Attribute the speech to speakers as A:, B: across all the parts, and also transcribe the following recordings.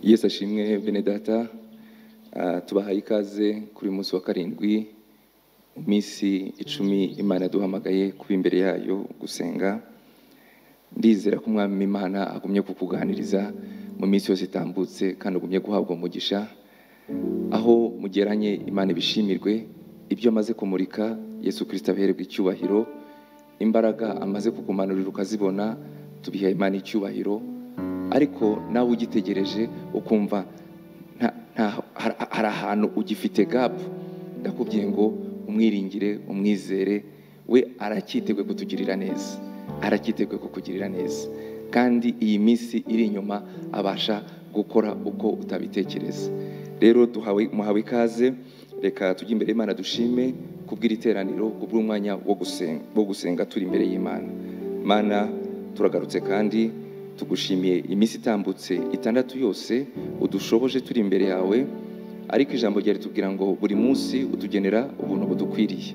A: yesu ashimwe bene data Ah, tubahaye ikaze kuri uyu munsi wa karindwi mu minsi icumi imana yaduhamagaye kuba imbere yayo gusenga ndizera ko umwami imana agumye kukuganiriza mu minsi yose itambutse kandi agumye guhabwa umugisha aho mugeranye imana ibishimirwe ibyo amaze kumurika yesu kirisita abihererwa icyubahiro imbaraga amaze kukumanurira ukazibona tubiha imana icyubahiro ariko nawe ugitegereje ukumva nta- nta- har- hari ahantu ugifite gapu ndakubwiye ngo umwiringire umwizere we aracyiteguye kutugirira neza aracyiteguye kukugirira neza kandi iyi minsi iri inyuma abasha gukora uko utabitekereza rero duhawe muhawe ikaze reka tujye imbere y'imana dushime kubw'iri teraniro kubw'umwanya wo gusenga, wo gusenga turi imbere y'imana mana turagarutse kandi tugushimiye iminsi itambutse itandatu yose udushoboje turi imbere yawe ariko ijambo ryawe ritubwira ngo buri munsi utugenera ubuntu budukwiriye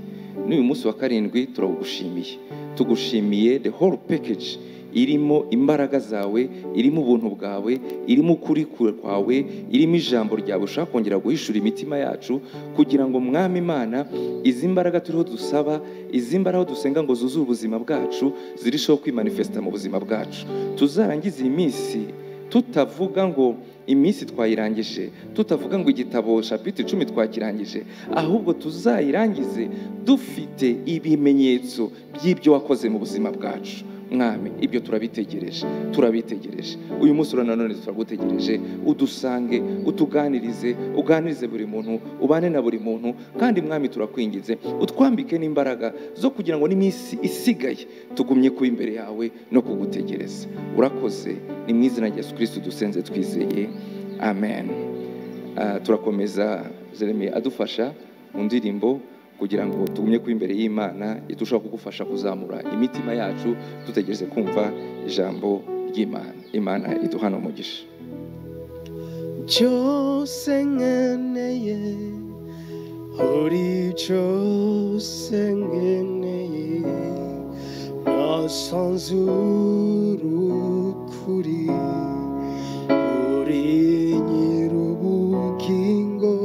A: n'uyu munsi wa karindwi turagushimiye tugushimiye the whole package irimo imbaraga zawe irimo ubuntu bwawe irimo ukuri kwawe irimo ijambo ryawe ushaka kongera guhishura imitima yacu kugira ngo mwami imana izi mbaraga turiho dusaba izi mbaraga dusenga ngo zuzuze ubuzima bwacu zirusheho kwimanifesita mu buzima bwacu tuzarangize iyi minsi tutavuga ngo iminsi twayirangije tutavuga ngo igitabo shapiti icumi twakirangije ahubwo tuzayirangize dufite ibimenyetso by'ibyo wakoze mu buzima bwacu mwami ibyo turabitegereje turabitegereje uyu munsi ura nanone turagutegereje udusange utuganirize uganirize buri muntu ubane na buri muntu kandi mwami turakwingize utwambike n'imbaraga zo kugira ngo n'iminsi isigaye tugumye kuba imbere yawe no kugutegereza urakoze ni mu izina rya yesu kirisiti dusenze twizeye amen Ah, turakomeza jeremy adufasha mu ndirimbo kugira ngo tugumye kuba imbere y'imana idushaho kugufasha kuzamura imitima yacu dutegereze kumva ijambo ry'imana imana iduhana umugisha
B: cyose nkeneye uri cyose nkeneye nasanzura ukuri uri nyir'ubugingo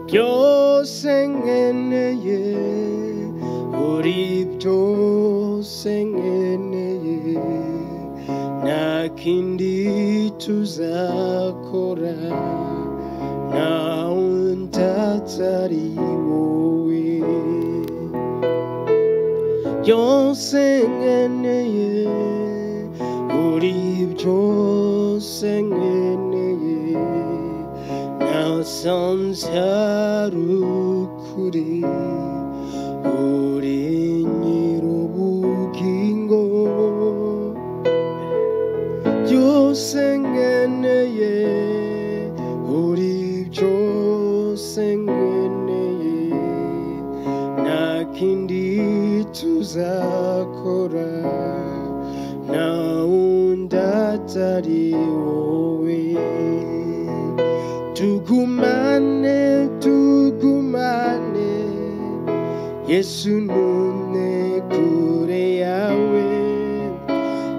B: byose nkeneye uri byose nkeneye nta kindi tuzakora nta wundi atari wowe byose nkeneye uri byose nkeneye nasanze ari ukuri uri nyir'ubugingo byose nkeneye uri byose nkeneye nta kindi tuzakora nta wundi atari wowe tugumane tugumane yesu numwe kure yawe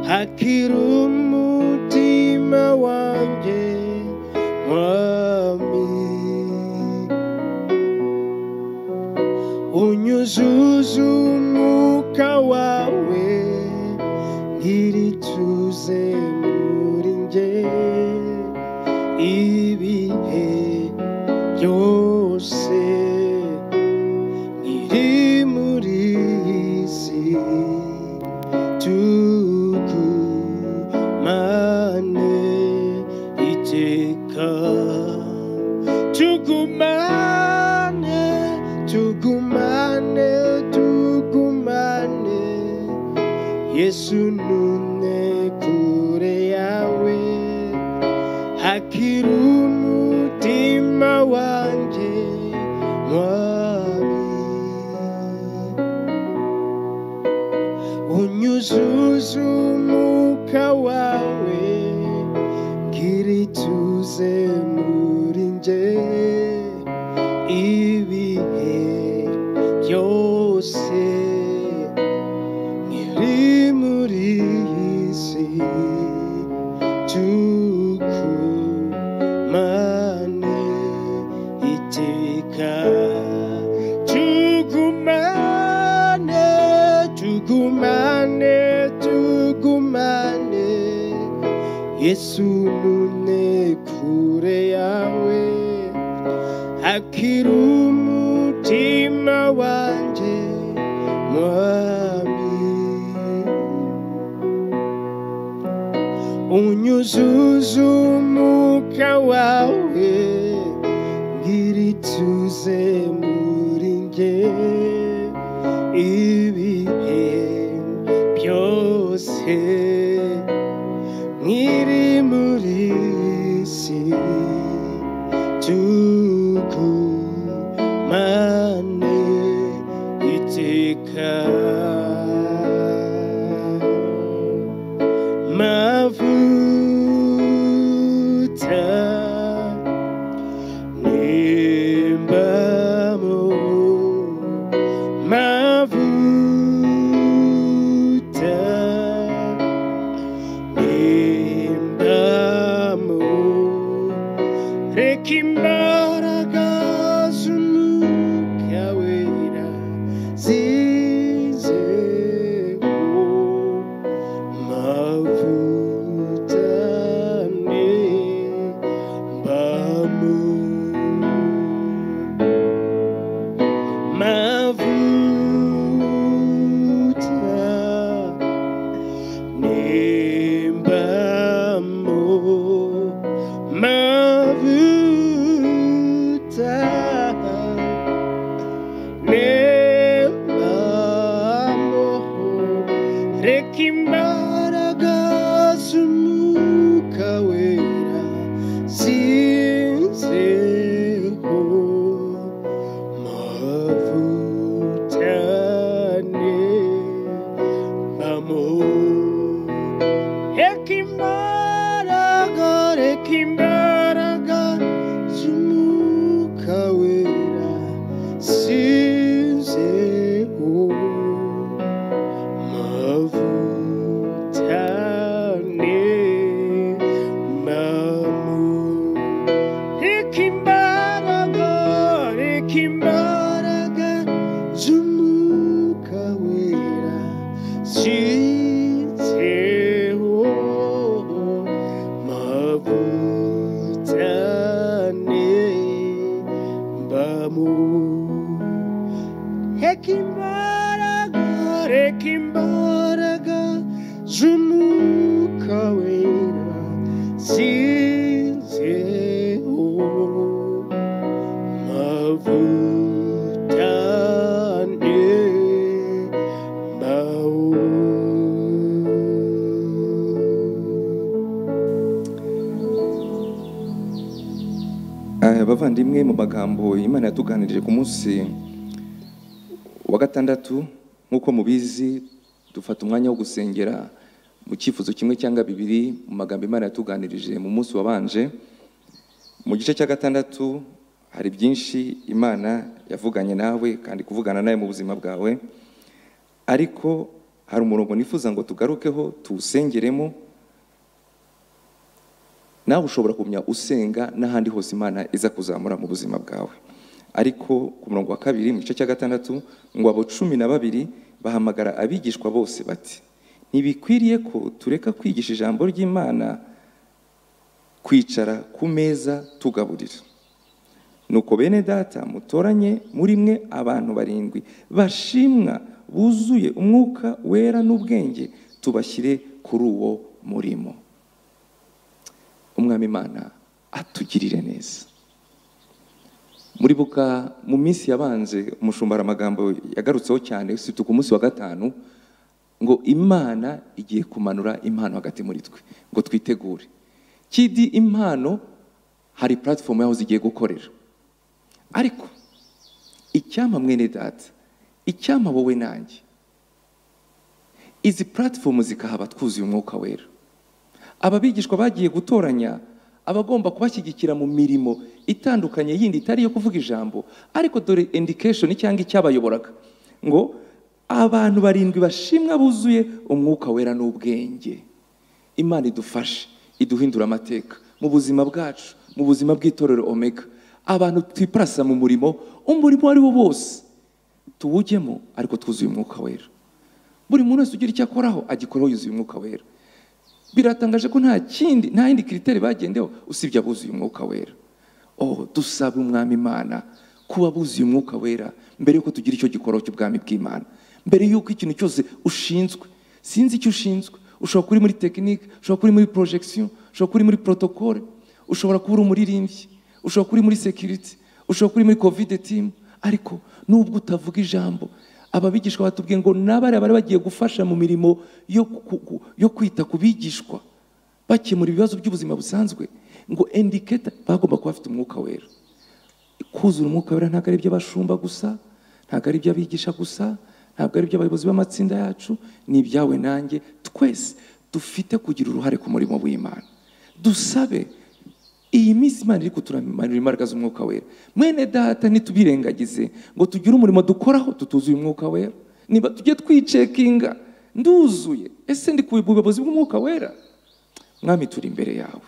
B: hakiri umutima wanjye mwami unyuzuze umwuka wawe ngirituze muri njye ibihe byose ngiri muri iyi si tugumane iteka tugumane tugumane tugumane yesu numwe kure yawe hakiri umutima wanjye mwami unyuzuze umwuka wawe ngira ituze muri nge ibihe byose nkiri muri iyi si yesu nune kure yawe akira umutima wanjye mwami unyuzuze umwuka wawe ngira ituze muri njye ibihe byose nkiri muri iyi si tugumane iteka mavuta nimbamo mavuta nimbamo reka imbaraga z'umwuka wera zizeho mavutane mbamu mavuta nimbamo mavuta nimbamo reka imbaraga z'umwuka wera zinzeho mavutane mamo reka imbaraga reka imbaraga z'umwuka wera zinzeho mavutane mamu ikimbaraga ikimbaraga z'umwuka wera zizeho mavutane mamu Ekimbaraga, ekimbaraga, z'umwuka wera, zinzeho mavutane mbawo.
A: Eh, bavandimwe mu magambo imana yatuganirije ku munsi wa gatandatu nk'uko mubizi dufata umwanya wo gusengera mu cyifuzo kimwe cyangwa bibiri mu magambo imana yatuganirije mu munsi wabanje mu gice cya gatandatu hari byinshi imana yavuganye nawe kandi kuvugana nawe mu buzima bwawe ariko hari umurongo nifuza ngo tugarukeho tuwusengeremo nawe ushobora kumenya usenga n'ahandi hose imana iza kuzamura mu buzima bwawe ariko ku murongo wa kabiri mu gice cya gatandatu ngo abo cumi na babiri bahamagara abigishwa bose bati ntibikwiriye ko tureka kwigisha ijambo ry'imana kwicara ku meza tugaburira nuko bene data mutoranye muri mwe abantu barindwi bashimwa buzuye umwuka wera n'ubwenge tubashyire kuri uwo murimo umwami imana atugirire neza muribuka mu minsi yabanje umushumara amagambo yagarutseho cyane usibye ku munsi wa gatanu ngo imana igiye kumanura impano hagati muri twe ngo twitegure kidi impano hari platform yaho zigiye gukorera ariko icyampa mwene data icyampa wowe nanjye izi platform zikahaba twuzuye umwuka wera aba bigishwa bagiye gutoranya abagomba kubashyigikira mu mirimo itandukanye yindi itari iyo kuvuga ijambo ariko dore indication cyangwa icyabayoboraga ngo abantu barindwi bashimwa buzuye umwuka wera n'ubwenge imana idufashe iduhindura amateka mu buzima bwacu mu buzima bw'itorero omega abantu twiparasa mu murimo umurimo uwo ari wo wose tuwujyemo ariko twuzuye umwuka wera buri muntu wese ugira icyo akoraho agikoraho yuzuye umwuka wera biratangaje ko nta kindi nta yindi kiriteri bagendeho usibye abuzuye umwuka wera oh dusaba umwami imana kuba abuzuye umwuka wera mbere yuko tugira icyo gikora cy'ubwami bw'imana mbere yuko ikintu cyose ushinzwe sinzi icyo ushinzwe ushobora kuba uri muri tekinike ushobora kuba uri muri porojegisiyo ushobora kuba uri muri porotokole ushobora kuba uri umuririmbyi ushobora kuba uri muri sekiriti ushobora kuba uri muri kovide timu ariko nubwo utavuga ijambo ababigishwa batubwiye ngo n'abariya bari bagiye gufasha mu mirimo yo ku- ku- yo kwita ku bigishwa bakemura ibibazo by'ubuzima busanzwe ngo endiketa bagomba kuba bafite umwuka wera kuzura umwuka wera ntabwo ari iby'abashumba gusa ntabwo ari iby'abigisha gusa ntabwo ari iby'abayobozi b'amatsinda yacu ni ibyawe nanjye twese dufite kugira uruhare ku murimo w'imana dusabe iyi minsi imana iri kuturamanira imbaraga z'umwuka wera mwene data ntitubirengagize ngo tugire umurimo dukoraho tutuzuye umwuka wera niba tujye twicekinga nduzuye ese ndi ku buyobozi bw'umwuka wera mwami turi imbere yawe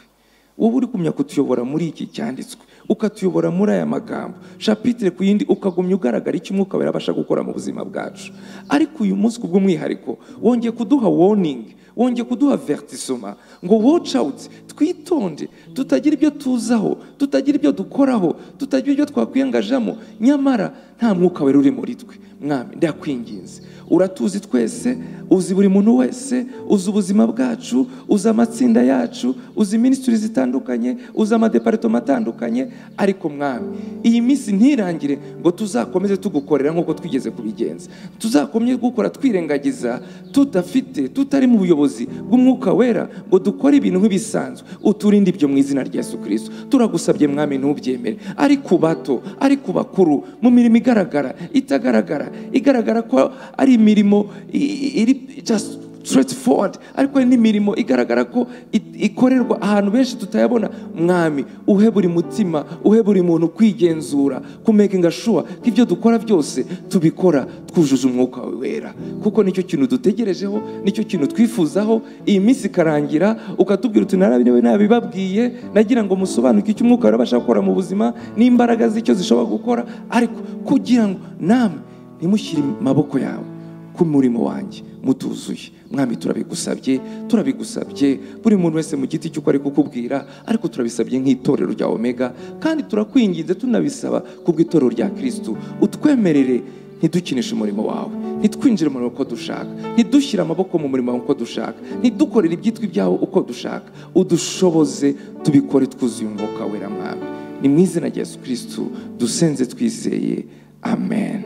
A: wowe uri gumya kutuyobora muri iki cyanditswe ukatuyobora muri aya magambo shapitire ku yindi ukagumya ugaragara icyo umwuka wera abasha gukora mu buzima bwacu ariko uyu munsi ku bw'umwihariko wongeye kuduha warning wongeye kuduha vertisoma ngo watch out twitonde tutagira ibyo tuzaho tutagira ibyo dukoraho tutagira ibyo twakwiyangajamo nyamara nta mwuka wera uri muri twe mwami ndakwinginze uratuzi twese uzi buri muntu wese uzi ubuzima bwacu uzi amatsinda yacu uzi minisitiri zitandukanye uzi amadeparitoma atandukanye ariko mwami iyi minsi ntirangire ngo tuzakomeze tugukorera nk'uko twigeze kubigenza tuzakomeze gukora twirengagiza tudafite tutari mu buyobozi bw'umwuka wera ngo dukore ibintu nk'ibisanzwe uturinde ibyo mu izina rya yesu kirisito turagusabye mwami ntubyemere ari ku bato ari ku bakuru mu mirimo igaragara itagaragara igaragara ko ari imirimo i- i- iri just straightforward ariko hari n'imirimo igaragara ko it- ikorerwa ahantu benshi tutayabona mwami uhe buri mutima uhe buri muntu kwigenzura kumekinga shuwa ko ibyo dukora byose tubikora twujuje umwuka wawe wera kuko nicyo kintu dutegerejeho nicyo kintu twifuzaho iyi minsi ikarangira ukatubwira uti narabinewe nabibabwiye nagira ngo musobanuke icyo umwuka wawe abasha gukora mu buzima n'imbaraga z'icyo zishobora gukora ariko kugira ngo namwe ntimushyire amaboko yawe ku murimo wanjye mutuzuye mwami turabigusabye turabigusabye buri muntu wese mu giti cy'uko ari kukubwira ariko turabisabye nk'itorero rya omega kandi turakwinginze tunabisaba kubw'itorero rya kirisitu utwemerere ntidukinishe umurimo wawe ntitwinjire mu murimo uko dushaka ntidushyire amaboko mu murimo wawe uko dushaka ntidukorere ibyitwa ibyawo uko dushaka udushoboze tubikore twuzuye umwuka wera mwami ni mu izina rya yesu kirisitu dusenze twizeye amen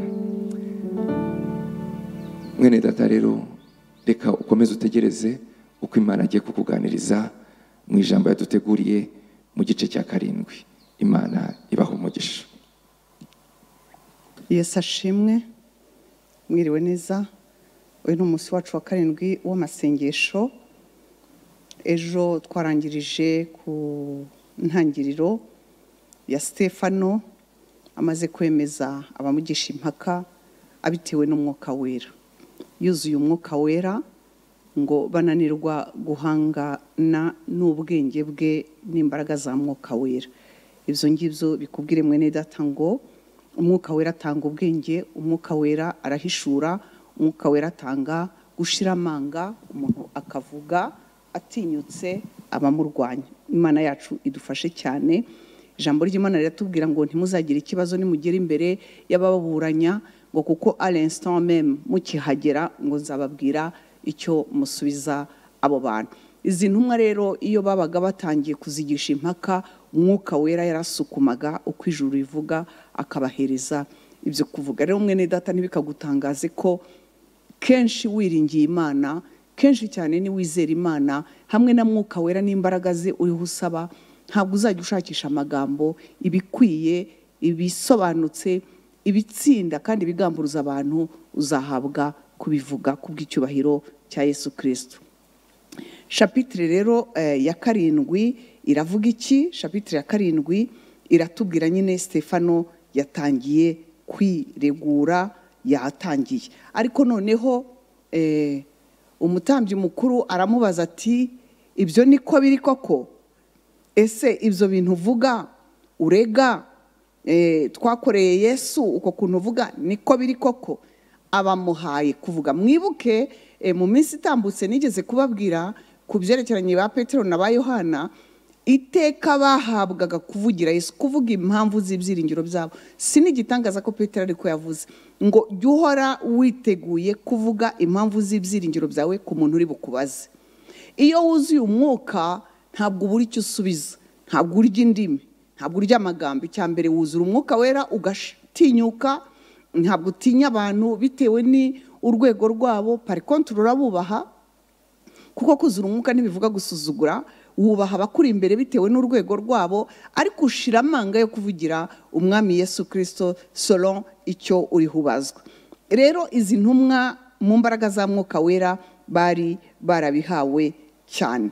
A: mwene data rero reka ukomeze utegereze uko imana agiye kukuganiriza mu ijambo yaduteguriye mu gice cya karindwi imana ibaha umugisha
C: yesu ashimwe mwiriwe neza uyu ni umunsi wacu wa karindwi w'amasengesho ejo twarangirije ku ntangiriro ya stefano amaze kwemeza abamugisha impaka abitewe n'umwuka wera yuzuye umwuka wera ngo bananirwa guhangana n'ubwenge bwe n'imbaraga za mwuka wera ibyo ngibyo bikubwire mwene data ngo umwuka wera atanga ubwenge umwuka wera arahishura umwuka wera atanga gushira amanga umuntu akavuga atinyutse abamurwanya imana yacu idufashe cyane ijambo ry'imana riratubwira ngo ntimuzagire ikibazo nimugera imbere y'abababuranya ngo kuko ari instant meme mukihagera ngo nzababwira icyo musubiza abo bantu izi ntumwa rero iyo babaga batangiye kuzigisha impaka umwuka wera yarasukumaga uko ijuru rivuga akabahereza ibyo kuvuga rero mwene data ntibikagutangaze ko kenshi wiringiye imana kenshi cyane ni wizera imana hamwe na mwuka wera n'imbaraga ze uriho usaba ntabwo uzajya ushakisha amagambo ibikwiye ibisobanutse ibitsinda kandi bigamburuza abantu uzahabwa kubivuga kubw'icyubahiro cya yesu kirisito shapitire rero eh, ya karindwi iravuga iki shapitire ya karindwi iratubwira nyine stefano yatangiye kwiregura yatangiye ariko noneho eh, umutambyi mukuru aramubaza ati ibyo niko biri koko ese ibyo bintu uvuga urega eh, twakoreye yesu uko kuntu uvuga niko biri koko abamuhaye kuvuga mwibuke eh, mu minsi itambutse nigeze kubabwira ku byerekeranye ba petero na ba yohana iteka bahabwaga kuvugira yesu kuvuga impamvu z'ibyiringiro byabo si n'igitangaza ko petero ariko yavuze ngo jya uhora witeguye kuvuga impamvu z'ibyiringiro byawe ku muntu uri bukubaze iyo wuzuye umwuka ntabwo ubura icyo usubiza ntabwo urya indimi ntabwo urya amagambo icya mbere wuzura umwuka wera ugatinyuka ntabwo utinya abantu bitewe n'urwego rwabo parikontoro urabubaha kuko kuzura umwuka ntibivuga gusuzugura wubaha abakuri imbere bitewe n'urwego rwabo ariko ushira amanga yo kuvugira umwami yesu kirisito solo icyo uriho ubazwa rero izi ntumwa mu mbaraga za mwuka wera bari barabihawe cyane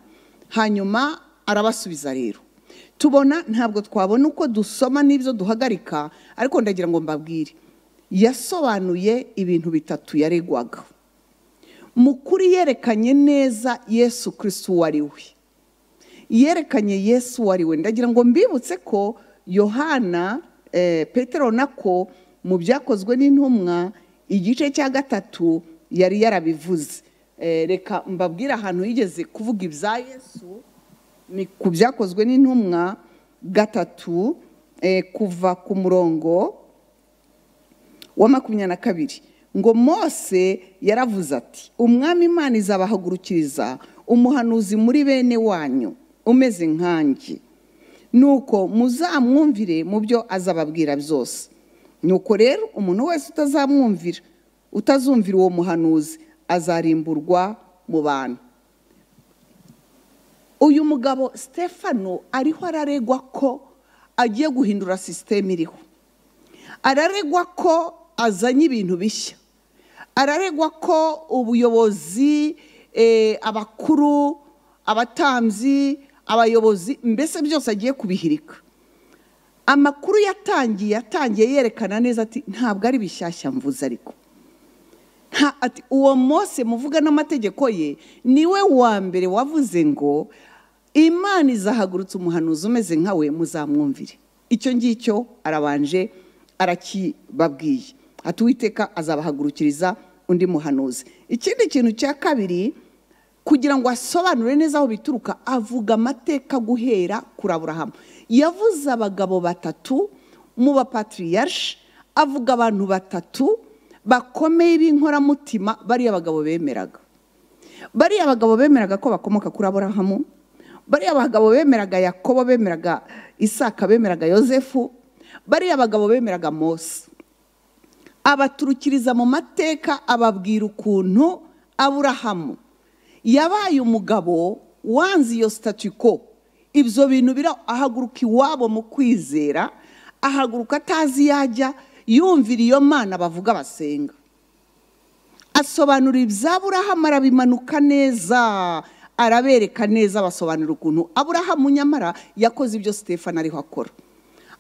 C: hanyuma arabasubiza rero tubona ntabwo twabona uko dusoma n'ibyo duhagarika ariko ndagira ngo mbabwire yasobanuye ibintu bitatu yaregwaga mukuri yerekanye neza yesu kirisito uwo ari we yerekanye yesu uwo ari we ndagira ngo mbibutse ko yohana eh, petero nako mu byakozwe n'intumwa igice cya gatatu yari yarabivuze Eh, reka mbabwire ahantu yigeze kuvuga ibya yesu ni ku byakozwe n'intumwa gatatu eh, kuva ku murongo wa makumyabiri na kabiri ngo mose yaravuze ati umwami imana izabahagurukiriza umuhanuzi muri bene wanyu umeze nkanjye nuko muzamwumvire mu byo azababwira byose nuko rero umuntu wese utazamwumvira utazumvira uwo muhanuzi azarimburwa mu bantu uyu mugabo stefano ariho araregwa ko agiye guhindura sisiteme iriho araregwa ko azanye ibintu bishya araregwa ko ubuyobozi eh, abakuru abatambyi abayobozi mbese byose agiye kubihirika amakuru yatangiye yatangiye yerekana neza ati ntabwo ari bishyashya mvuze ariko Nta- ati uwo mose muvuga n'amategeko ye niwe wa mbere wavuze ngo imana izahagurutse umuhanuzi umeze nkawe muzamwumvire icyo ngicyo arabanje arakibabwiye ati uwiteka azabahagurukiriza undi muhanuzi ikindi kintu cya kabiri kugira ngo asobanure neza aho bituruka avuga amateka guhera kuri aburahamu yavuze abagabo batatu mu bapatiriyashe avuga abantu batatu bakomeye b'inkoramutima bariya bagabo bemeraga bariya bagabo bemeraga ko bakomoka kuri aburahamu bariya bagabo bemeraga yakobo bemeraga isaka bemeraga yosefu bariya bagabo bemeraga mose abaturukiriza mu mateka ababwira ukuntu aburahamu yabaye umugabo wanze iyo ko ibyo bintu bira ahaguruka iwabo mu kwizera ahaguruka atazi yajya yumvira iyo mana bavuga basenga asobanura ibya Aburahamu arabimanuka neza arabereka neza abasobanurira ukuntu aburahamu nyamara yakoze ibyo sitefani ariho akora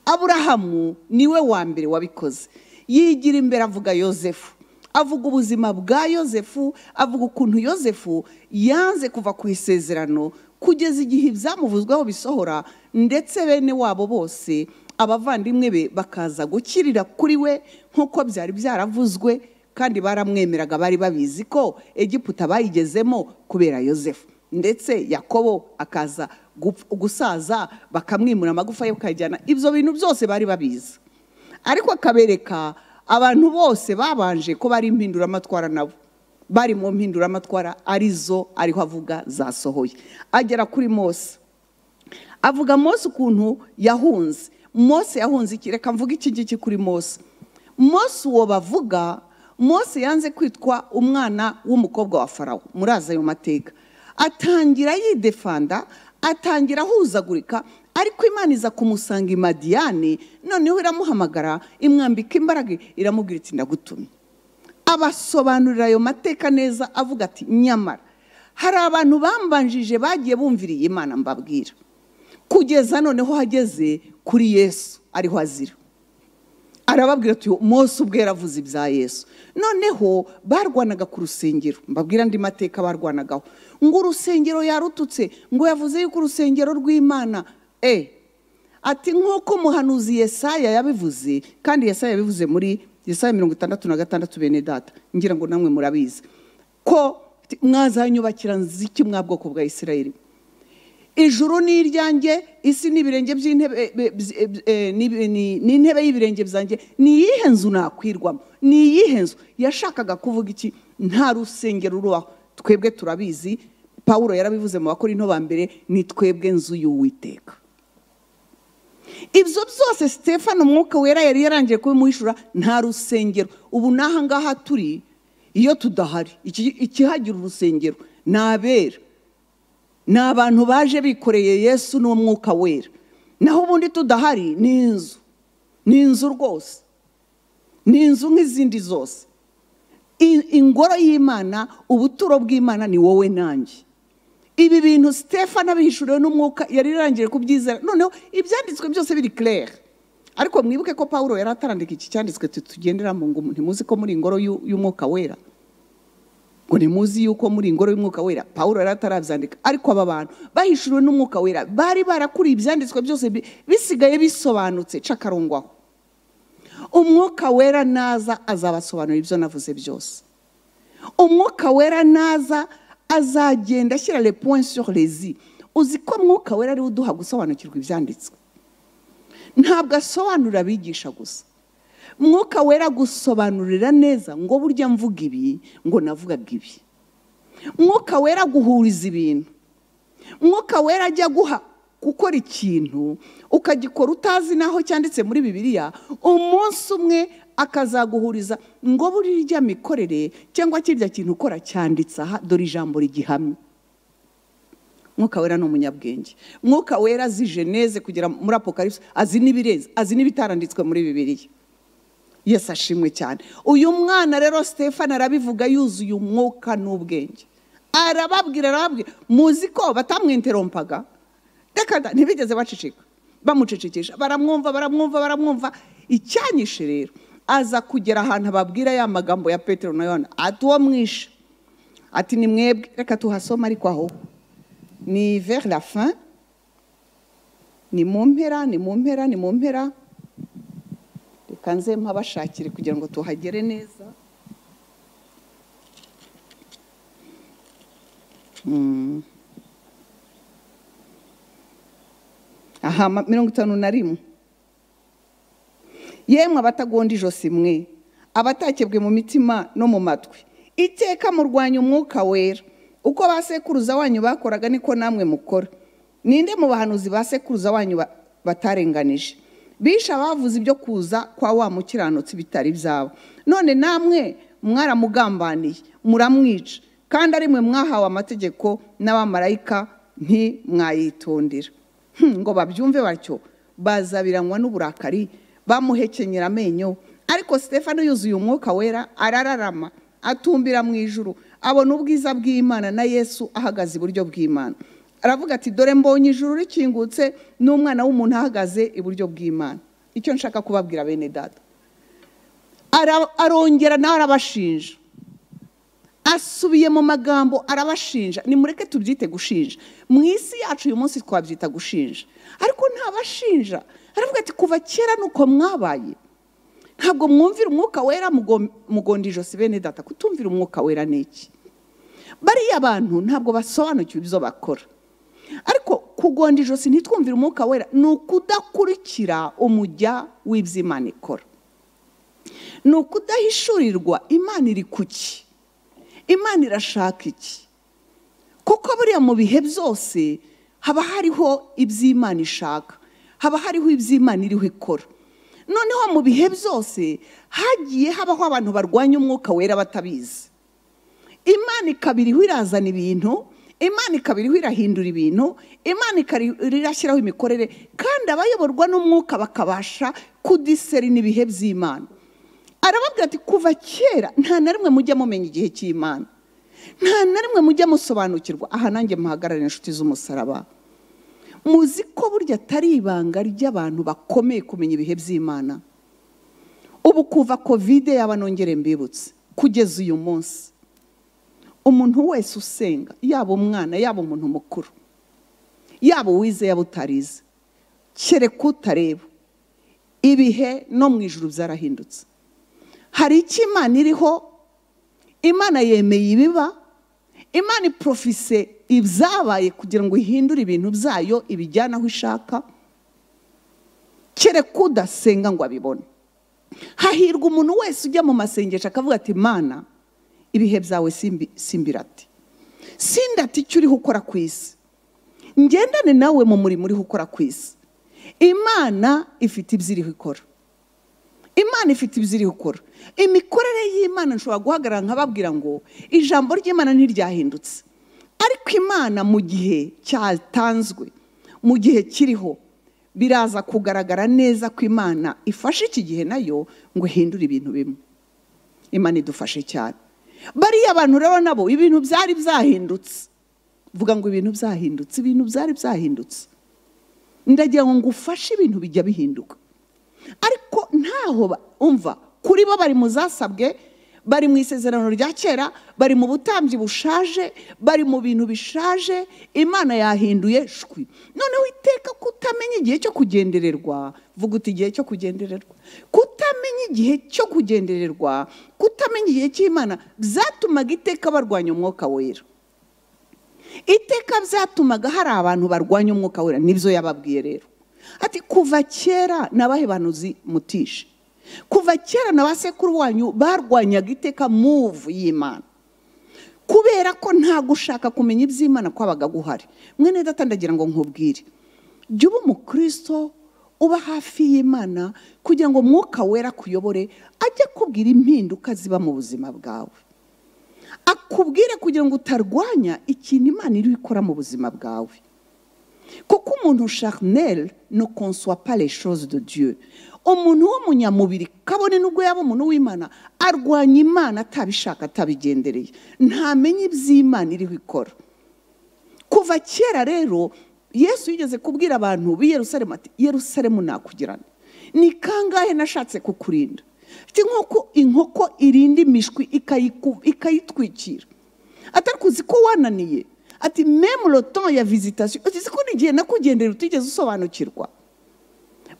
C: aburahamu niwe wa mbere wabikoze yigira imbere avuga yosefu avuga ubuzima bwa yosefu avuga ukuntu yosefu yanze kuva ku isezerano kugeza igihe ibyamuvuzweho bisohora ndetse bene wabo bose abavandimwe be bakaza gukirira kuri we nk'uko byari byaravuzwe kandi baramwemeraga bari babizi ko egiputa bayigezemo kubera yosefu ndetse yakobo akaza gupf- gusaza bakamwimura amagufa ye bakayajyana ibyo bintu byose bari babizi ariko akabereka abantu bose babanje ko bari impinduramatwara nabo bari mu mpinduramatwara arizo ariho avuga zasohoye agera kuri mose avuga mose ukuntu yahunze mose yahunze iki reka mvuga iki ngiki kuri mose mose uwo bavuga mose yanze kwitwa umwana w'umukobwa wa farawo murazi ayo mateka atangira yidefanda atangira ahuzagurika ariko imana iza kumusanga i madiyani noneho iramuhamagara imwambika imbaraga iramubwira iti ndagutumye abasobanurira ayo mateka neza avuga ati nyamara hari abantu bambanjije bagiye bumviriye imana mbabwira kugeza noneho hageze kuri yesu ariho azira arababwira ati mose ubwe yaravuze ibya yesu noneho barwanaga ku rusengero mbabwira andi mateka barwanagaho ngo urusengero yarututse ngo yavuze yuko urusengero rw'imana e ati nk'uko umuhanuzi yesaya yabivuze kandi yesaya yabivuze muri yesaya mirongo itandatu na gatandatu bene data ngira ngo namwe murabizi ko ati, mwazanyubakira nziki mwa bwoko bwa isirayeli ijuru ni iryanjye isi ni ibirenge by'intebe eh, bzi- eh, bzi- eh, ni- ni- ni intebe y'ibirenge byanjye ni iyihe nzu nakwirwamo ni iyihe nzu yashakaga kuvuga iki nta rusengero rubaho twebwe turabizi pawulo yarabivuze mu bakora ba mbere ni twebwe nzu y'uwiteka ibyo byose stefano umwuka wera yari yarangiye kubimuhishura nta rusengero ubu n'aha ngaha turi iyo tudahari iki- ikihagira urusengero ni abera ni abantu baje bikoreye yesu n'umwuka wera naho ubundi tudahari ni inzu ni inzu rwose ni inzu nk'izindi zose I- ingoro y'imana ubuturo bw'imana ni wowe nanjye ibi bintu stefano abihishuriwe n'umwuka yari yarangije kubyizera noneho ibyanditswe byose biri claire ariko mwibuke ko paul yari atarandika iki cyanditswe tu- tugenderamo ngo ntimuzi ko muri ingoro y'u- y'umwuka wera ngo ntimuzi yuko muri ingoro y'umwuka wera paul yari atarabyandika ariko aba bantu bahishuriwe n'umwuka wera bari barakuriye ibyanditswe byose bi- bisigaye bisobanutse cakarongwaho umwuka wera naza azabasobanurira ibyo navuze byose umwuka wera naza azagenda ashyira le point sur les i uzi ko mwuka wera ariwe uduha gusobanukirwa ibyanditswe ntabwo asobanurira abigisha gusa mwuka wera gusobanurira neza ngo burya mvuga ibi ngo navugaga ibi mwuka wera guhuriza ibintu mwuka wera ajya guha gukora ikintu ukagikora utazi n'aho cyanditse muri bibiliya umunsi umwe akazaguhuriza ngo burya mikorere cyangwa kirya kintu ukora cyanditse aha dore ijambo rigihamye mwuka wera ni umunyabwenge mwuka wera azi geneze kugera muri apokaripsi azi n'ibirenze azi n'ibitaranditswe muri bibiliya yesu ashimwe cyane uyu mwana rero stefan arabivuga yuzuye umwuka n'ubwenge arababwira arababwira muzi ko batamwinterompaga reka da- ntibigeze baceceka bamucecekesha baramwumva baramwumva baramwumva icyanyishe rero aza kugera ahantu ababwira ya magambo ya petero na yohana ati uwo mwishe ati ni mwebwe reka tuhasoma ariko aho ni vers la fin ni mu mpera ni mu mpera ni mu mpera reka nze mpabashakire kugira ngo tuhagere neza Mm. aha ma- mirongo itanu na rimwe yemwe abatagonda ijosi mwe abatakebwe mu mitima no mu matwi iteka murwanya umwuka wera uko ba sekuruza wanyu bakoraga niko namwe mukora ninde mu bahanuzi ba sekuruza wanyu ba- batarenganije bishe abavuze ibyo kuza kwa wa mukiranutsi bitari ibyabo none namwe mwaramugambaniye muramwica kandi ari mwe mwahawe amategeko n'abamarayika ntimwayitondera Hmm, ngo babyumve batyo bazabiranywa n'uburakari bamuhekenyera amenyo ariko stefano yuzuye umwuka wera arararama atumbira mu ijuru abona ubwiza bw'imana na yesu ahagaze iburyo bw'imana aravuga ati dore mbonye ijuru rikingutse n'umwana w'umuntu ahagaze iburyo bw'imana icyo nshaka kubabwira bene data Ara- arongera nawe arabashinja asubiye mu magambo arabashinja nimureke tubyite gushinja mu isi yacu uyu munsi twabyita gushinja ariko ntabashinja aravuga ati kuva kera nuko mwabaye ntabwo mwumvira umwuka wera mugom- mugonda ijosi bene data kutumvira umwuka wera ni iki bariya bantu ntabwo basobanukiwe ibyo bakora ariko kugonda ijosi ntitwumvire umwuka wera ni ukudakurikira umujya w'iby'imana ikora ni ukudahishurirwa imana iri kuki imana irashaka iki kuko buriya mu bihe byose haba hariho iby'imana ishaka haba hariho iby'imana iriho ikora noneho mu bihe byose hagiye habaho abantu barwanya umwuka wera batabizi imana ikaba iriho irazana ibintu imana ikaba iriho irahindura ibintu imana ikaba iriho irashyiraho imikorere kandi abayoborwa n'umwuka bakabasha kudiseri n'ibihe by'imana arababwira ati kuva kera nta na rimwe mujya mumenya igihe cy'imana nta na rimwe mujya musobanukirwa aha nanjye muhagarare inshuti z'umusaraba muzi ko burya atari ibanga ry'abantu bakomeye kumenya ibihe by'imana ubu kuva kovide yaba nongere mbibutse kugeza uyu munsi umuntu wese usenga yaba umwana yaba umuntu mukuru yaba uwize yaba utarize kereka utareba ibihe no mu ijuru byarahindutse hari icyo imana iriho imana yemeye ibiba imana iporofise ibyabaye kugira ngo ihindure ibintu byayo ibijyane aho ishaka kereka udasenga ngo abibone hahirwa umuntu wese ujya mu masengesho akavuga ati mana ibihe byawe simbirati sindati icyo uriho ukora ku isi ngendane nawe mu murimo uriho ukora ku isi imana ifite ibyo iriho ikora imana ifite ibyo iriho ikora imikorere y'imana nshobora guhagarara nkababwira ngo ijambo ry'imana ntiryahindutse ariko imana mu gihe cyatanzwe mu gihe kiriho biraza kugaragara neza ko imana ifashe iki gihe nayo ngo ihindure ibintu bimwe imana idufashe cyane bariya abantu rero nabo ibintu byari byahindutse vuga ngo ibintu byahindutse ibintu byari byahindutse ndagira ngo ngufashe ibintu bijya bihinduka ariko ntaho ba- umva kuri bo bari mu zasabwe bari mu isezerano rya kera bari mu butambyi bushaje bari mu bintu bishaje imana yahinduye shwi noneho iteka kutamenya igihe cyo kugendererwa vuga uti igihe cyo kugendererwa kutamenya igihe cyo kugendererwa kutamenya igihe cy'imana byatumaga iteka barwanya umwuka wera iteka byatumaga hari abantu barwanya umwuka wera nibyo yababwiye rero ati kuva kera nabahe bantu uzi mutishe kuva kera na ba sekuru wanyu barwanyaga iteka muvu y'imana kubera ko nta gushaka kumenya iby'imana kwabaga guhari mwene data ndagira ngo nkubwire jya uba umukristo uba hafi y'imana kugira ngo umwuka wera akuyobore ajye akubwira impinduka ziba mu buzima bwawe akubwire kugira ngo utarwanya ikintu imana iri ikora mu buzima bwawe kuko umuntu sharineri no konsuwa pareshozi do diyo umuntu w'umunyamubiri kabone nubwo yaba umuntu w'imana arwanya imana atabishaka atabigendereye ntamenye iby'imana iriho ikora kuva kera rero yesu yigeze kubwira abantu b'i Yerusalemu ati yerusalemu nakugirane ni kangahe nashatse kukurinda ati nk'uko inkoko irinda imishwi ikayiku- ikayitwikira atari kuzi ko wananiye ati memu roton ya vizitasiyo uzi ko n'igihe nakugendera utigeze usobanukirwa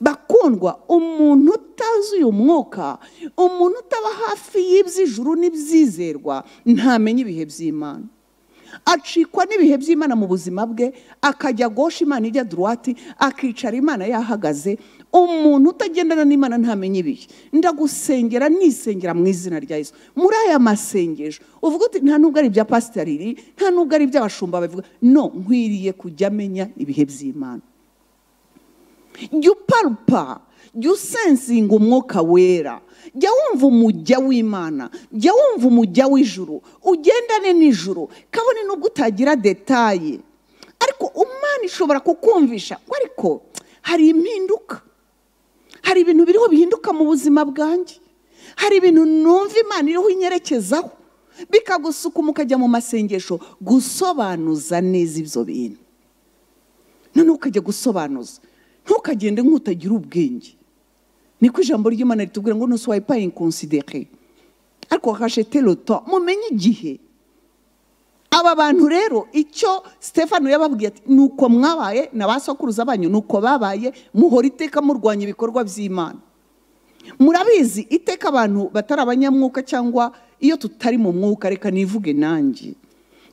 C: bakundwa umuntu utazi uyu mwuka umuntu utaba hafi y'iby'ijuru n'ibyizerwa ntamenya ibihe by'imana acikwa n'ibihe by'imana mu buzima bwe akajya gosha imana ijya duruwati akicara imana yahagaze umuntu utagendana n'imana ntamenya ibihe ndagusengera nisengera mu izina rya yesu muri aya masengesho uvuga uti nta nubwo ari ibya pasitariri nta nubwo ari iby'abashumba babivuga no nkwiriye kujya amenya ibihe by'imana jya uparupa jya usensinga umwuka wera jya wumva umujya w'imana jya wumva umujya w'ijuru ugendane n'ijuru kabone nubwo utagira detaye ariko umwana ishobora kukumvisha ngo ariko hari impinduka hari ibintu biriho bihinduka mu buzima bwanjye hari ibintu numva imana iriho inyerekezaho bikagusuka mukajya mu masengesho gusobanuza neza ibyo bintu none ukajya gusobanuza ntukagende nk'utagira ubwenge niko ijambo ry'imana ritubwira ngo ntusohoye pa inkonsidere ariko hashete roto mumenye igihe aba bantu rero icyo stefano yababwiye ati ni uko mwabaye na ba sokuruza banyu ni uko babaye muhora iteka murwanya ibikorwa by'imana murabizi iteka abantu batari abanyamwuka cyangwa iyo tutari mu mwuka reka nivuge nanjye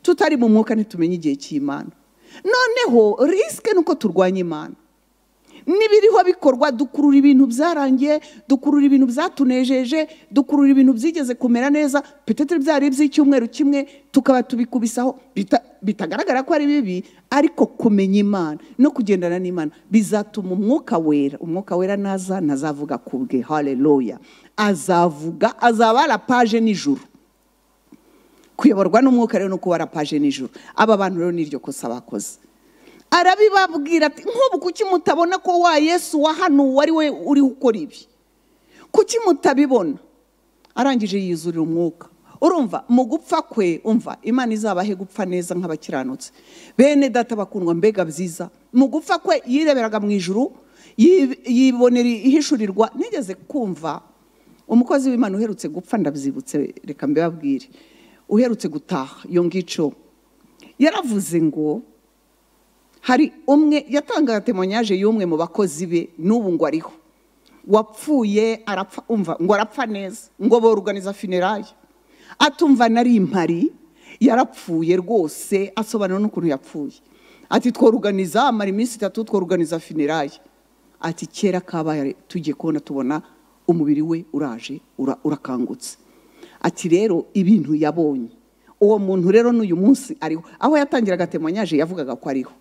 C: tutari mu mwuka ntitumenye igihe cy'imana noneho risike ni uko turwanya imana n'ibiriho bikorwa dukurura ibintu byarangiye dukurura ibintu byatunejeje dukurura ibintu byigeze kumera neza petete byari iby'icyumweru kimwe tukaba tubikubisaho bita- bitagaragara ko ari bibi ariko kumenya imana no kugendana n'imana bizatuma umwuka wera umwuka wera naza ntazavuga ku bwe haleluya azavuga azaba arapaje nijoro kuyoborwa n'umwuka rero no kuba arapaje nijoro aba bantu rero n'iryo kosa bakoze arabibabwira ati nk'ubu kuki mutabona ko wa yesu wa hano wari we uriho ukora ibi kuki mutabibona arangije yizurira umwuka urumva mu gupfa kwe umva imana izabahe gupfa neza nk'abakiranutse bene data bakundwa mbega byiza mu gupfa kwe yireberaga mu ijuru yi- yibonera ihishurirwa nigeze kumva umukozi w'imana uherutse gupfa ndabyibutse reka mbibabwire uherutse gutaha iyo ngico yaravuze ngo hari umwe yatangaga temonyaje y'umwe mu bakozi be n'ubu ngo ariho wapfuye arapfa umva ngo arapfa neza ngo boruganiza funerari atumva nari impari yarapfuye rwose asobanura n'ukuntu yapfuye ati tworuganiza amara iminsi itatu tworuganiza finirayi ati kera kabaye tugiye kubona tubona umubiri we uraje ura- urakangutse ati rero ibintu yabonye uwo muntu rero n'uyu munsi ariho aho yatangiraga temanyaje yavugaga ko ariho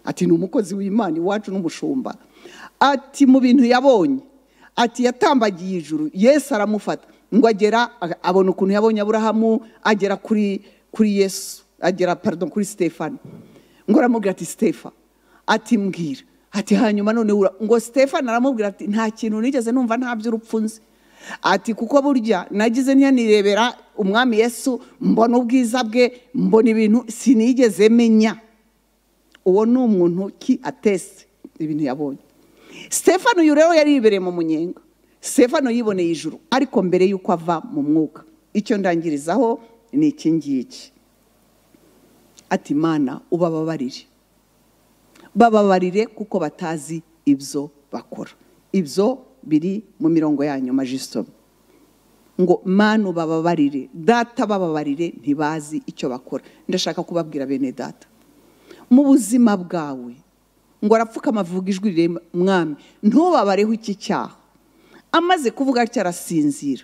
C: ati ni umukozi w'imana iwacu n'umushumba ati mu bintu yabonye ati yatambagiye ijuru yesu aramufata ngo agera a- abona ukuntu yabonye aburahamu agera kuri kuri yesu agera pardon kuri stefani ngo aramubwira ati stefa ati mbwira ati hanyuma none ura ngo stefani aramubwira ati nta kintu nigeze numva nta by'urupfu nzi ati kuko burya nagize ntiyanirebera umwami yesu mbona ubwiza bwe mbona ibintu sinigeze menya uwo ni umuntu ki atese ibintu yabonye stefano uyu rero yari yibereye mu munyenga stefano yiboneye ijuru ariko mbere y'uko ava mu mwuka icyo ndangirizaho ni iki ngiki ati mana ubababarire bababarire kuko batazi ibyo bakora ibyo biri mu mirongo ya nyuma jisitome ngo manu bababarire data bababarire ntibazi icyo bakora ndashaka kubabwira bene data mu buzima bwawe ngo arapfukama avuga ijwi rirema mwami ntubabareho iki cyaha amaze kuvuga atyo arasinzira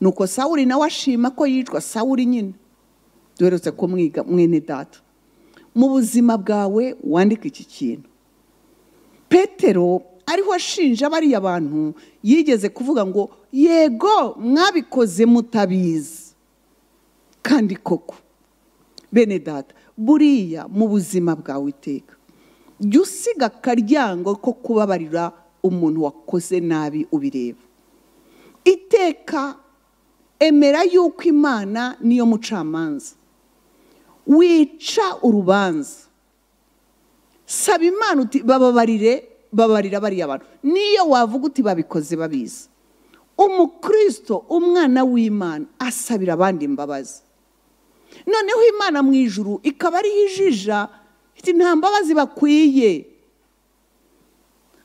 C: nuko sawuri nawe ashima ko yicwa sawuri nyine duherutse ko mwiga mwene data mu buzima bwawe wandika iki kintu petero ariho ashinja bariya bantu yigeze kuvuga ngo yego mwabikoze mutabizi kandi koko bene data buriya mu buzima bwawe iteka jya usiga akaryango ko kubabarira umuntu wakoze nabi ubireba iteka emera yuko imana niyo mucamanza wica urubanza saba imana uti bababarire babarira bariya bantu niyo wavuga uti babikoze babizi umukristo umwana w'imana asabira abandi imbabazi noneho imana mu ijuru ikaba ariho ijija iti nta mbabazi bakwiye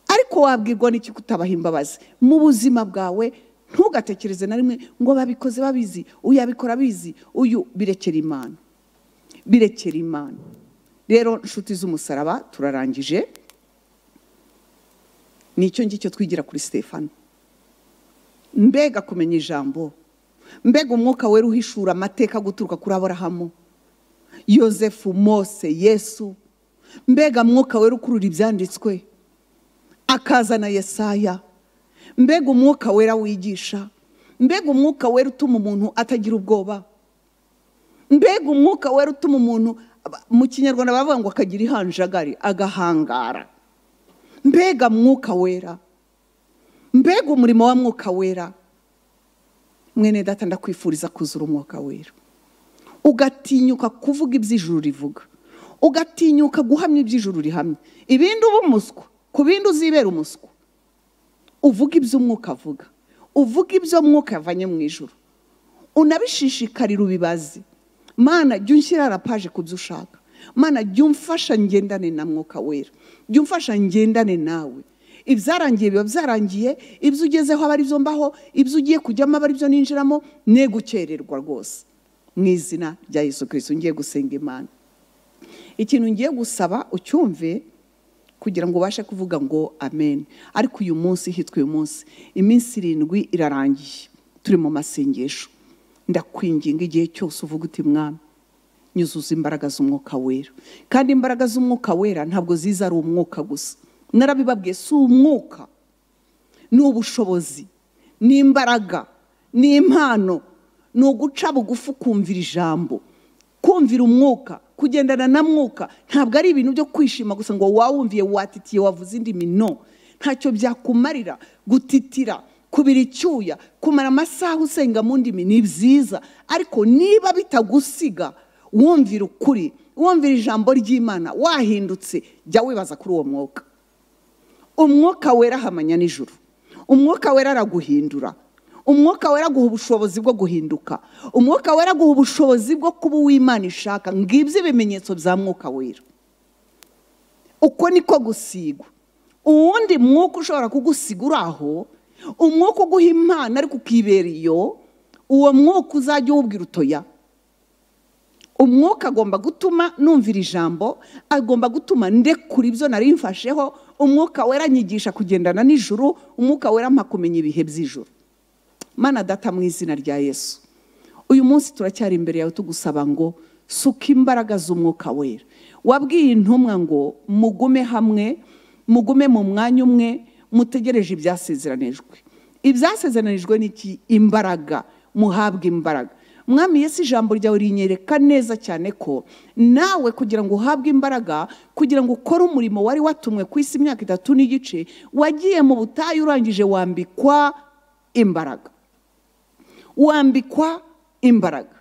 C: ariko wabwirwa n'iki kutabaha imbabazi mu buzima bwawe ntugatekereze na rimwe ngo babikoze babizi uyu abikora abizi uyu birekera imana birekera imana rero nshuti z'umusaraba turarangije nicyo ngicyo twigira kuri stefano mbega kumenya ijambo mbega umwuka wera uhishura amateka guturuka kuri aburahamu yosefu mose yesu mbega mwuka wera ukurura ibyanditswe akazana yesaya mbega umwuka wera wigisha mbega umwuka wera utuma umuntu atagira ubwoba mbega umwuka wera utuma umuntu aba- mu kinyarwanda baravuga ngo akagira ihanjagari agahangara mbega mwuka wera mbega umurimo wa mwuka wera mwene data ndakwifuriza kuzura umwuka wera ugatinyuka kuvuga iby'ijuru rivuga ugatinyuka guhamya iby'ijuru rihamya ibindi uba umuswa ku bindi uzibera umuswa uvuga iby'umwuka avuga uvuga ibyo mwuka yavanye mu ijuru unabishishikarira ubibaze mana jya unshyira rapaje ku byo ushaka mana jya umfasha ngendane na mwuka wera jya umfasha ngendane nawe ibyarangiye biba byarangiye ibyo ugezeho aba ari byo mbaho ibyo ugiye kujyamo aba ari byo ninjiramo ne gukererwa rwose mu izina rya yesu kirisito ngiye gusenga imana ikintu ngiye gusaba ucyumve kugira ngo ubashe kuvuga ngo amen ariko uyu munsi hitwa uyu munsi iminsi irindwi irarangiye turi mu masengesho ndakwinginga igihe cyose uvuga uti mwami nyuzuza imbaraga z'umwuka wera kandi imbaraga z'umwuka wera ntabwo ziza ari umwuka gusa narabibabwiye si umwuka ni ubushobozi ni imbaraga ni impano ni uguca bugufi ukumvira ijambo kumvira umwuka kugendana na mwuka ntabwo ari ibintu byo kwishima gusa ngo wawumviye watitiye wavuze indimi no ntacyo byakumarira gutitira kubira icyuya kumara amasaha usenga mu ndimi ni byiza ariko niba bitagusiga wumvira ukuri wumvira ijambo ry'imana wahindutse jya wibaza kuri uwo mwuka umwuka wera ahamanya nijoro umwuka wera araguhindura umwuka wera aguha ubushobozi bwo guhinduka umwuka wera aguha ubushobozi bwo kuba uw'imana ishaka ngibyo ibimenyetso bya mwuka wera uko niko gusigwa uwundi mwuka ushobora kugusiga uri aho umwuka uguha impano ariko ukibera iyo uwo mwuka uzajya uwubwira utoya umwuka agomba gutuma numvira ijambo agomba gutuma ndekura ibyo nari mfasheho umwuka wera anyigisha kugendana n'ijuru umwuka wera mpa kumenya ibihe by'ijuru mana data mu izina rya yesu uyu munsi turacyari imbere yawe tugusaba ngo suka imbaraga z'umwuka wera wabwiye intumwa ngo mugume hamwe mugume mu mwanya umwe mutegereje ibyasezeranijwe ibyasezeranijwe ni iki imbaraga muhabwe imbaraga mwami Yesu ijambo ryawe rinyereka neza cyane ko nawe kugira ngo uhabwe imbaraga kugira ngo ukore umurimo wari watumwe ku isi imyaka itatu n'igice wagiye mu butayu urangije wambikwa imbaraga wambikwa imbaraga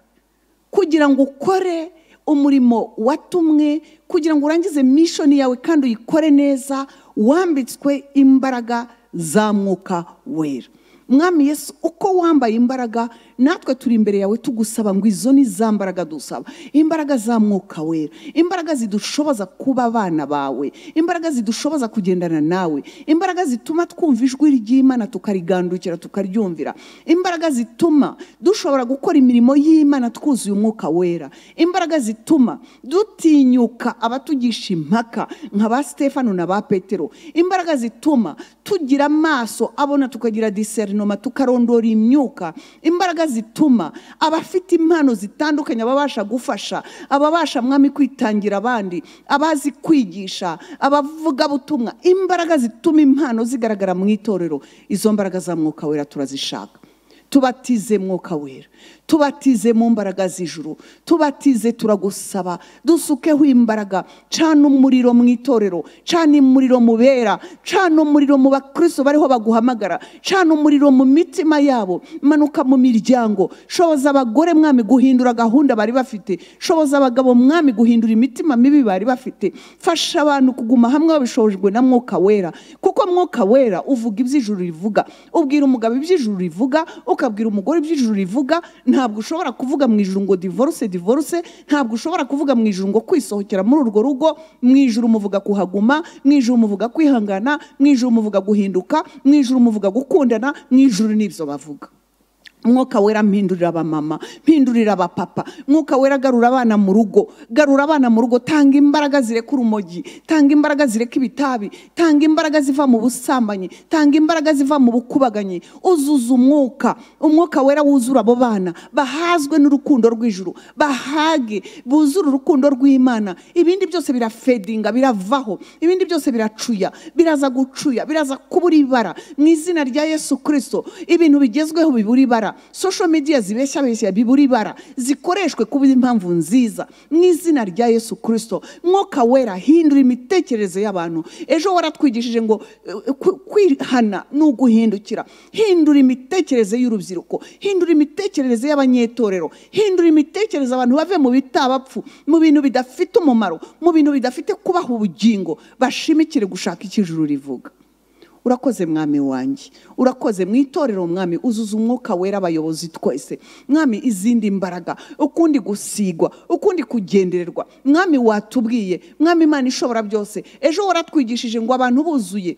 C: kugira ngo ukore umurimo watumwe kugira ngo urangize mishoni yawe kandi uyikore neza wambitswe imbaraga za mwuka wera mwami yesu uko wambaye imbaraga natwe turi imbere yawe tugusaba ngo izo ni za mbaraga dusaba imbaraga za mwuka wera imbaraga zidushoboza kuba abana bawe imbaraga zidushoboza kugendana nawe imbaraga zituma twumva ijwi ry'imana tukarigandukira tukaryumvira imbaraga zituma dushobora gukora imirimo y'imana twuzuye umwuka wera imbaraga zituma dutinyuka abatugisha impaka nka ba stefano na ba petero imbaraga zituma tugira amaso abona tukagira diserinoma tukarondora imyuka imbaraga zituma abafite impano zitandukanye ababasha gufasha ababasha mwami kwitangira abandi abazi kwigisha abavugabutumwa imbaraga zituma impano zigaragara mu itorero izo mbaraga za mwuka wera turazishaka tubatize mwuka wera tubatize mu mbaraga z'ijuru tubatize turagusaba dusukeho imbaraga cana umuriro mu itorero cana umuriro mu bera cana umuriro mu bakristo bariho baguhamagara cana umuriro mu mitima yabo manuka mu miryango shoboza abagore mwami guhindura gahunda bari bafite shoboza abagabo mwami guhindura imitima mibi bari bafite fasha abantu kuguma hamwe babishojwe na mwuka wera kuko mwuka wera uvuga iby'ijuru rivuga ubwira umugabo iby'ijuru rivuga ukabwira umugore iby'ijuru rivuga ntabwo ushobora kuvuga mu ijuru ngo divorce divorce ntabwo ushobora kuvuga mu ijuru ngo kwisohokera muri urwo rugo mu ijuru muvuga kuhaguma mu ijuru muvuga kwihangana mu ijuru muvuga guhinduka mu ijuru muvuga gukundana mu ijuru n'ibyo bavuga mwuka wera mpindurira abamama mpindurira abapapa mwuka wera garura abana mu rugo garura abana mu rugo tanga imbaraga zireka urumogi tanga imbaraga zireka ibitabi tanga imbaraga ziva mu busambanyi tanga imbaraga ziva mu bukubaganyi uzuza umwuka umwuka wera wuzura abo bana bahazwe n'urukundo rw'ijuru bahage buzure urukundo rw'imana ibindi byose birafedinga biravaho ibindi byose biracuya biraza gucuya biraza kubura ibara mu izina rya yesu kirisito ibintu bigezweho bibura ibara ibara social media zibeshyabeshya bibura ibara zikoreshwe kuba impamvu nziza mu izina rya yesu kirisito mwuka wera hindura imitekerereze y'abantu ejo waratwigishije ngo eh, ku- kwihana ni uguhindukira hindura imitekerereze y'urubyiruko hindura imitekerereze y'abanyetorero hindura imitekerereze abantu bave mu bitabapfu mu bintu bidafite umumaro mu bintu bidafite kubaha ubugingo bashimikire gushaka icyo ijuru rivuga urakoze mwami wanjye urakoze mu itorero mwami uzuza umwuka wera abayobozi twese mwami izindi mbaraga ukundi gusigwa ukundi kugendererwa mwami watubwiye mwami imana ishobora byose ejo waratwigishije ngo abantu buzuye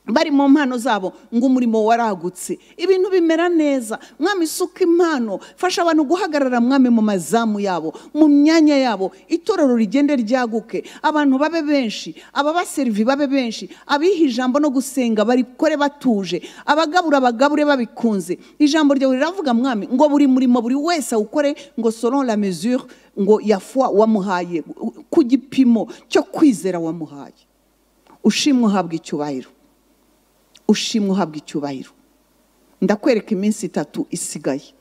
C: bari mu mpano zabo ngo umurimo waragutse ibintu bimera neza mwami isuka impano fasha abantu guhagarara mwami mu mazamu yabo mu myanya yabo itorero rigende ryaguke abantu babe benshi ababaserivi babe benshi abiha ijambo no gusenga barikore batuje abagabura bagabure babikunze ijambo ryawe riravuga mwami ngo buri murimo buri wese awukore ngo selon la mesure ngo ya foi wamuhaye ku gipimo cyo kwizera wamuhaye ushimwe uhabwa icyubahiro ushimwe uhabwa icyubahiro ndakwereka iminsi itatu isigaye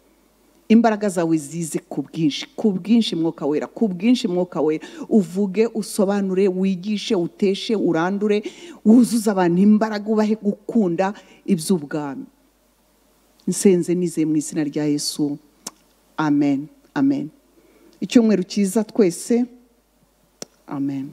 C: imbaraga zawe zize ku bwinshi ku bwinshi mwuka wera ku bwinshi mwuka wera uvuge usobanure wigishe uteshe urandure wuzuze abantu imbaraga ubahe gukunda iby'ubwami nsenze nizeye mu izina rya yesu amen amen icyumweru cyiza twese amen